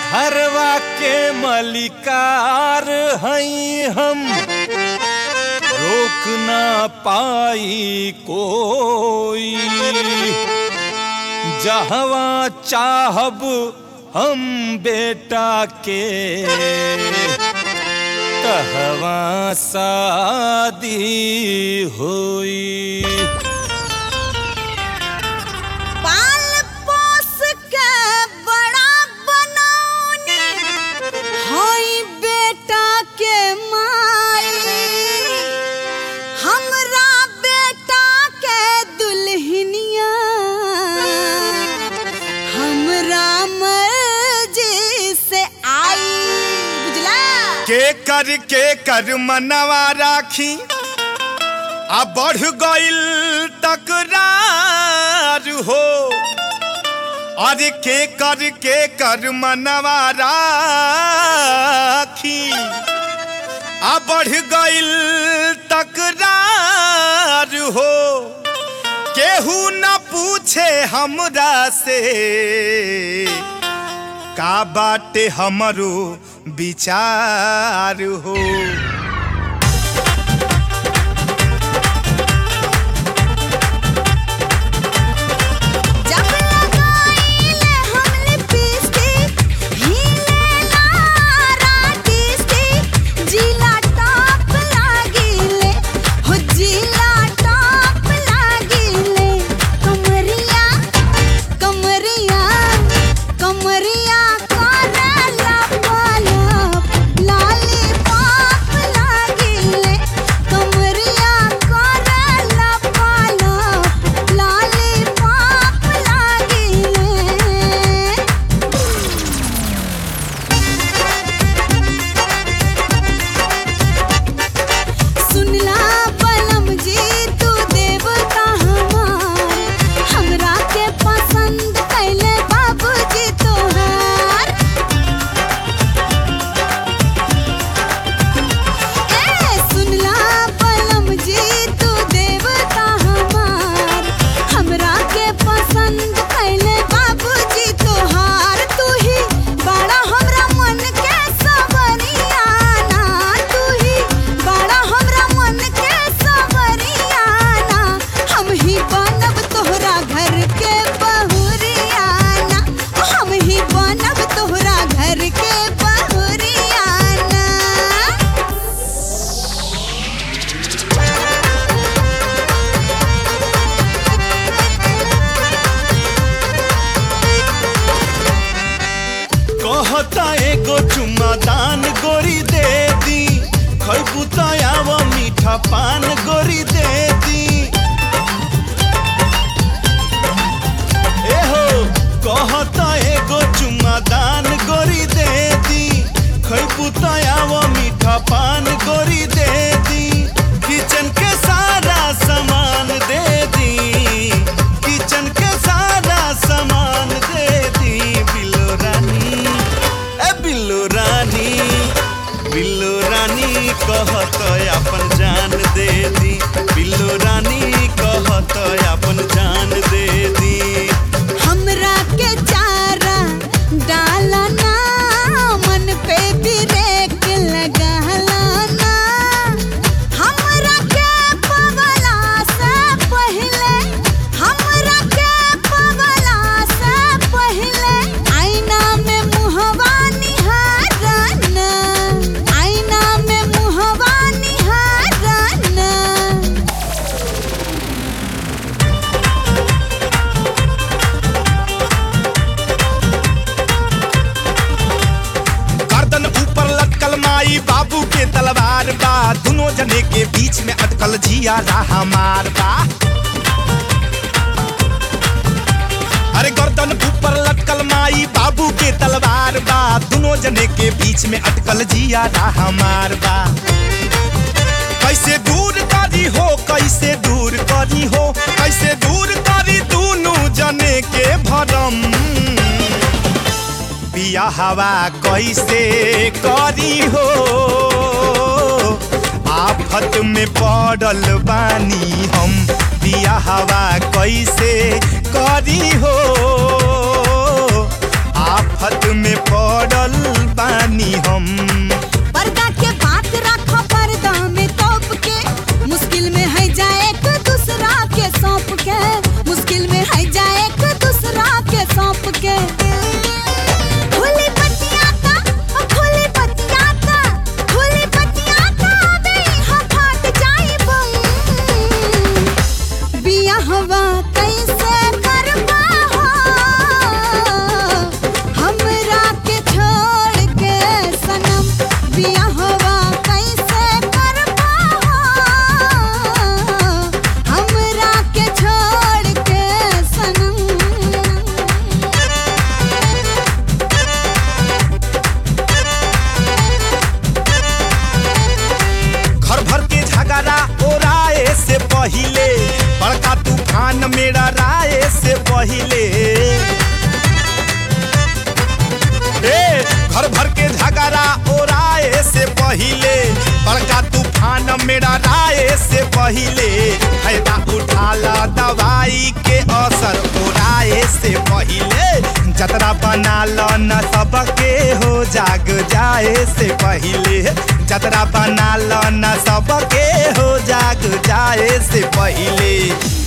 हरवा के मलिकार हई हम रोक ना पाई कोई जहवा चाहब हम बेटा के कहवा शादी होई पाल पोस के बड़ा बनौनी होई बेटा के माई हमरा बेटा के दुल्हनिया हमरा मर्जी से आई बुझला के कर के कर मनवा राखी आ बढ़ गइल तकरार हो अरे के कर के कर मनवा राखी आ बढ़ गइल तकरार हो केहू न पूछे हमरा से का बाटे हमरो विचार हो जब लगाइले हम लिपस्टिक हिले लारा टिस्टिक जिला टॉप लागिले हो जिला टॉप लागिले कमरिया कमरिया कमरिया करला पलप लाली पाप लागिले कमरिया करला पलप लाली पाप लागिले सुनला बलम जी तू देवता हमार हमरा के पसंद कैले बाबूजी तोहार ए सुनला बलम जी तू देवता हमार हमरा के पसंद कैले बाबूजी तोहार तू ही बड़ा हमरा मन के सबरियाना तू ही बड़ा हमरा मन के सबरियाना हम ही बनब तोहरा घर के बहुरियाना हम ही बनब तोहरा घर के बहुरियाना कहता एगो चुम्मा दान गोरी दे दी खैबू तयाव मीठा पान गोरी दे दी एहो कहता एगो चुम्मा दान गोरी दे दी खैबू तयाव मीठा पान गोरी दे दी किचन के सारा सामान दे दी किचन के सारा सामान दे दी बिलो रानी ए बिल्लो रानी बिल्लो रानी कहत अपन जान दे दी बिल्लो रानी कहत अपन जान दे दी हमरा के चारा डाला ना मन पे ब्रेक लगाला ना हमरा के पवला से पहले हमरा के पवला से पहले आईना में मुहवा निहारना आईना में मुहवा निहारना गर्दन ऊपर लटकल माई बाबू के तलवार बा दोनों जने के बीच में अटकल जिया रहा मार बा अरे गर्दन ऊपर लटकल माई बाबू के तलवार बा दोनों जने के बीच में अटकल जिया रहा मार बा कैसे दूर करी हो कैसे दूर करी हो कैसे दूर करी दोनों जने के भरम पिया हवा कैसे करी हो आफत में पड़ल बानी हम पिया हवा कैसे करी हो आफत में पड़ल बियाहवा कैसे करबा हो हमरा के छोड़ के सनम बियाहवा कैसे करबा हो हमरा के छोड़ के सनम घर भर के झगड़ा ओराए से पहिले बड़का तूफान मेरा राय से पहिले ए घर भर के झगड़ा ओराए से पहिले बड़का तूफान मेरा राय से पहिले फायदा उठा ला दवाई के असर ओराए से पहिले जतरा बना लो न सबके हो जाग जाए से पहिले जतरा बना लो न सबके हो जाग जाए से पहिले